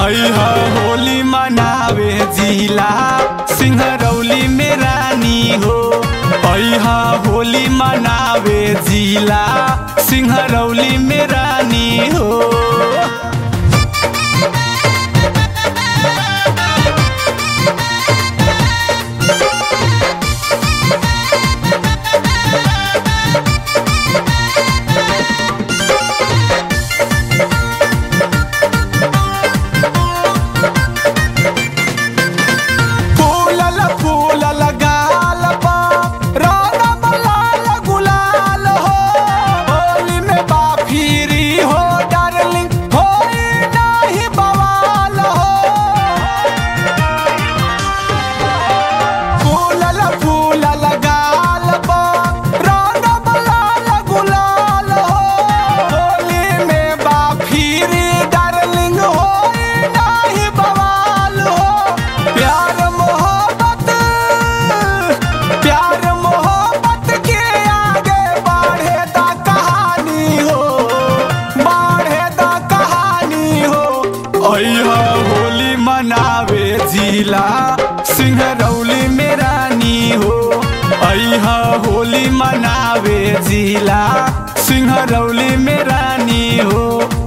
अहा होली मनावे जिला सिंहरौली में रानी हो अहा होली मनावे जिला सिंहरौली में रानी हो फूलल फूलल गाल पा रंग लाल गुलाल हो होली में बाफिरी हो डार्लिंग होई नाही बवाल हो फूलल फूलल गाल पा रंग लाल गुलाल हो होली में बाफिरी डार्लिंग होई नाही बवाल हो प्यार मोहब्बत प्यार मोहब्बत के आगे बढ़े दा कहानी हो बढ़े दा कहानी हो अहा होली मनावे जिला सिंहरौली में रानी हो अहा होली मनावे जिला सिंहरौली में रानी हो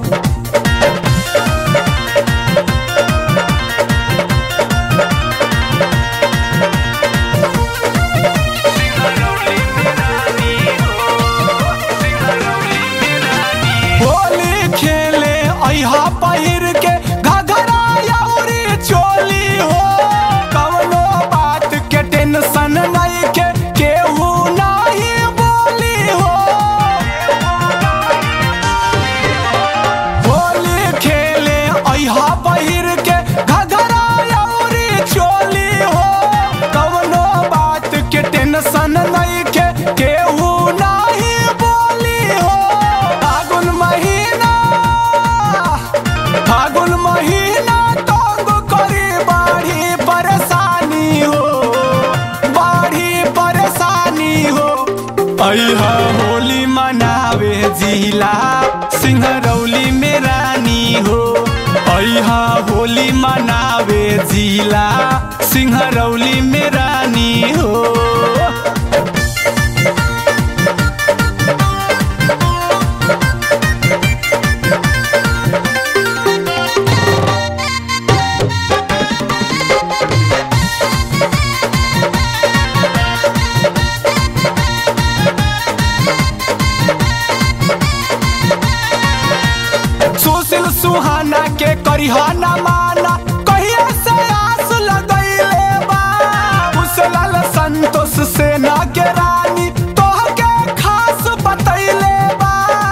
होली खेले अहा पहिर के घघरा अउरी चोली हो कवनो बात के टेंशन नहीं के केहू नाही बोली हो होली खेले अहा पहिर के घघरा अउरी चोली हो कवनो बात के टेंशन नहीं के केहू नाही बोली हो फागुन महीना फागुन महीना तंग करी बाढ़ी परेशानी हो बाढ़ी परेशानी हो अहा होली मनावे जिला सिंहरौली में रानी हो अहा होली मनावे जिला सिंहरौली में रानी हो सुशील सुहाना के करिहाना माना कहिए से आस लगैले बा उसेलाल संतोष सेना के रानी तोह के खास बतैले बा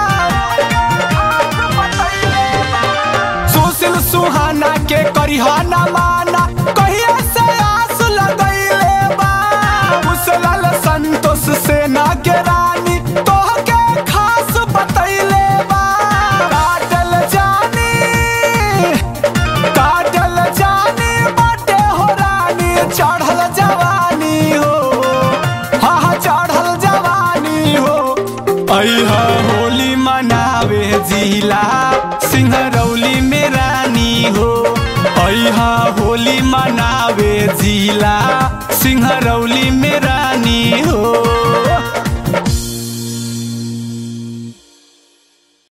सुशील सुहाना के करिहाना माना कहिए से आस लगैले बा उसेलाल संतोष सेना के रानी तोह के खास बतैले बा काटल जानी काटल जानी बाटे हो रानी चढ़ल जवानी हो हा हा चढ़ल जवानी हो अहा होली मनावे जिला सिंहरौली में रानी हो अहा होली मनावे जिला सिंहरौली में रानी